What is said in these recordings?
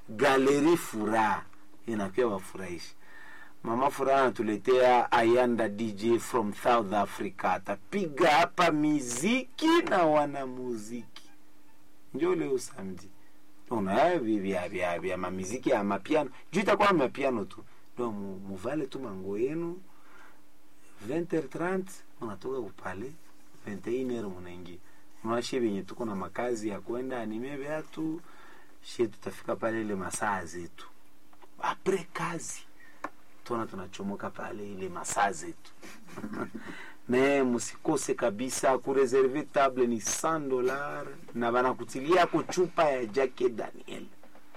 galeri furaha inakuwa wafurahishi mama furaha anatuletea ayanda dj from south africa atapiga hapa miziki na wanamuziki njo leo samedi una vya vya vya mamiziki ya mapiano juu itakuwa mapiano tu ndo mu- muvale tu mango yenu 20h30 munatoka kupale 21h munaingia mwashe venye tuko na makazi ya kwenda anime vyatu she tutafika pale ile masaa zetu apre kazi tona tunachomoka pale ile masaa zetu me msikose kabisa kureserve table ni 100 dolar na banakutilia yako chupa ya jake daniel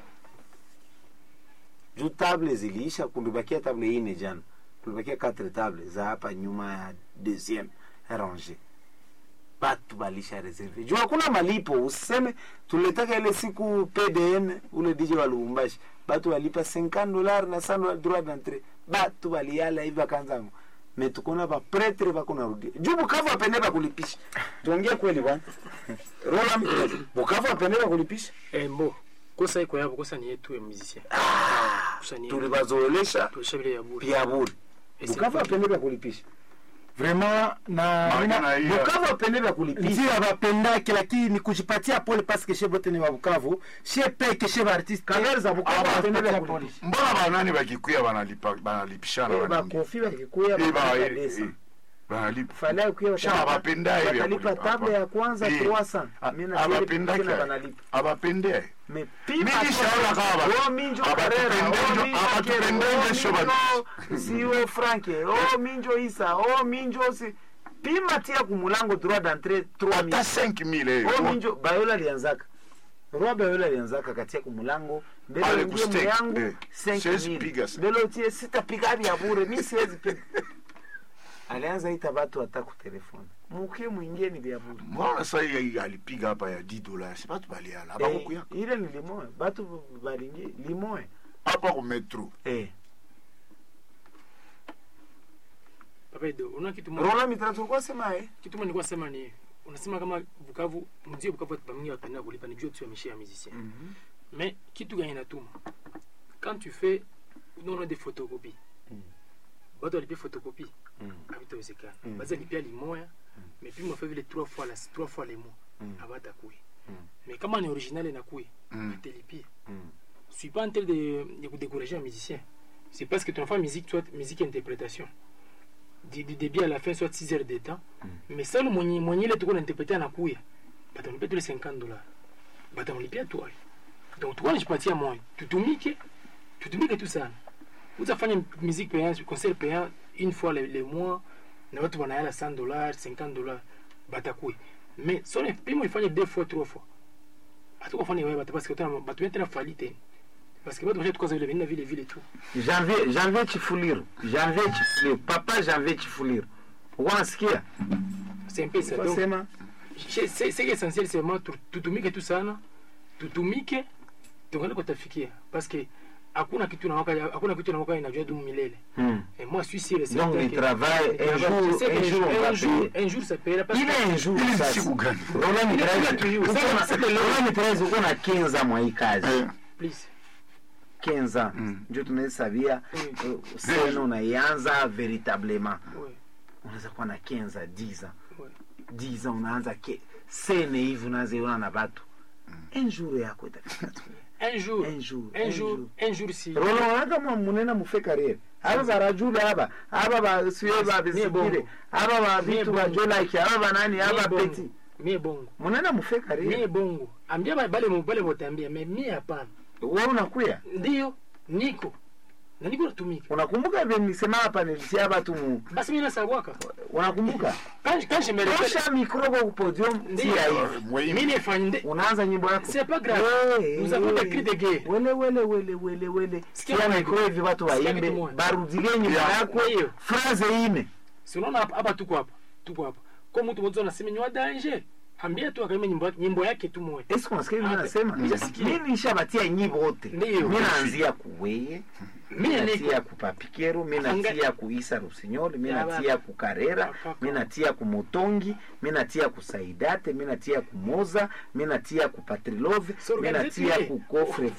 juu table ziliisha kulibakia table ine jana tulibakia 4 table za hapa nyuma ya deuxième range batu balisha reserve juu hakuna malipo useme tuletaka ile siku pdn ule dj wa lubumbashi batu walipa 50 dolar na 100 dolar droit d'entrée batu baliala hivi akanzangu me tukona bapretre bako narudia juu bukavu apende bakulipisha tuongee kweli bwana rola mkirefu bukavu apende bakulipisha Eh, mbo kosa iko yabo kosa ni yetu ya musicien ah, Kosa ni tulibazoelesha tulisha vile ya bure pia bure Ese- bukavu apende bakulipisha vraiment na Maana na hiyo- bukavu apende bakulipisha ndio abapendaki lakini kujipatia pole paske she bote ni babukavu she peke she baartiste Kagari za Bukavu Ah, apende bapatia bakulipisha mbona banani bakikuya banalipa banalipishana Eh, banini? bakofi bakikuya Eh, ba- bakalipa eh, desa. eh, banalipa Fala kuya Sha watalipa- abapenda hivi ya watalipa kulipa. table ya kwanza Eh, 300 a- mimi na abapendaki tena aye. banalipa abapende me Mimi pima nishaona kama ba- oh minjo abatupendenjo- Carrera oh minjo abatupendenjo Kere, sho oh bani- minjo siwe Franke oh minjo Isa oh minjo si pima tia kumulango droit d'entrée 3000 hata 5000 oh hiyo minjo bayola alianzaka Roi bayola alianzaka katia kumulango mbele Pale uingie kustake, myangu eh. Siwezi piga 5000 sa- mbele utie sitapiga vya bure mimi siwezi piga alianza ita watu hata kutelefoni mukie mwingie ni vya bure mbona sasa hii alipiga hapa ya 10 dollars batu baliala abakukuya Eh, ile ni limoe batu balingie limoe hapa ku metro eh. Papa Edo, una kitu moja rola mitra tulikuwa sema eh. kitu moja nilikuwa sema ni unasema kama Bukavu mzio Bukavu watu bamingi wapenda kulipa ni juu tu ya mishia ya musicien mais kitu gani inatuma quand tu fais non des photocopies watu walipia photocopie havitawezekana Mm. baza lipia limoya mais puis mwafe vile trois fois la trois fois les mois Mm. abatakuya Mm. mais kama ni original inakuya Mm. atelipia Mm. je suis pas en train de, de vous décourager un musicien c'est parce que ton enfant musique soit musique interprétation du, du début à la fin soit 6 heures de temps mais sale mwenye mwenye ile tuko nainterprete anakuya batamlipia tule 50 dollars batamlipia toi donc tuko najipatia moyo tutumike tutumike tu sana utafanya musique payant concert payant une fois le, le mois na watu wanayala 100 dollars 50 dollars batakuya mais so pimo ifanye deux fois trois fois hatukufanya wewe bata parce que tena batu tena fali tena parce que batu washa tukaza vile vile vile vile tu janvier janvier chifuliru janvier chifuliru papa janvier chifuliru wanasikia c'est un peu ça donc sema c'est c'est c'est essentiel c'est vraiment tu- tutumike tu sana tutumike tuangalie kwa tafikia parce que hakuna kitu na waka hakuna kitu na waka inajua dumu milele hmm. et moi je suis sûr et donc certain ni que- travail Je un jour sais que un jour on va un jour payer un jour ça paiera parce ile que un jour Ile sasa siku gani? rola Ile mitraise siku tu, uko na- sasa- rola mitraise uko na 15 ans mwa hii kazi Eh, please 15 ans Mm. ndio tunahesabia Oui. uh, sena unaianza veritablement ouais unaweza kuwa na 15 10 ans ouais 10 ans unaanza ke sene hivi unaziona na batu un jour yako itafika tu un jour un jour un jour un jour si rolo wanaka mwa munena mufe karere aba barajula aba aba basiwe babisikire bongo. aba babitu bongo. bajolaki aba banani aba Mie peti bongo mie bongo munena mufe mie karere bongo ambia ba- bale mo- bale botambia mais mie hapana wewe unakuya ndio niko na niko natumika unakumbuka vile nilisema hapa nilitia batu mu basi mimi nasabwaka unakumbuka quand quand je me répète tosha mikro kwa podium Ndio. tia hivi mwe- mimi nifanye unaanza nyimbo yako c'est pas grave Ouais, nous avons des ouais. cris de guerre wele wele wele wele wele Sikia tia mwana. mikro hivi watu Sikia waimbe kitu moja. barudilie nyimbo Yeah. yako Ndio. phrase ine si unaona hapa hapa tuko hapa tuko hapa kwa mtu mmoja anasema ni wa danger ambia tu akaimba nyimbo yake nyimbo yake tu moja Esko unasikia mimi Ah, nasema? nishasikia. Mimi nishabatia nyimbo wote. Ndio. Mimi naanzia kuweye, mimi mimi niko natia kupapikero, mimi Anga- natia kuisa Rusinyoli, mimi Ya natia kukarera, Kaka. mimi natia kumotongi, mimi natia kusaidate, mimi natia kumoza, mimi natia kupatrilove, So mimi organize natia pia. kukofre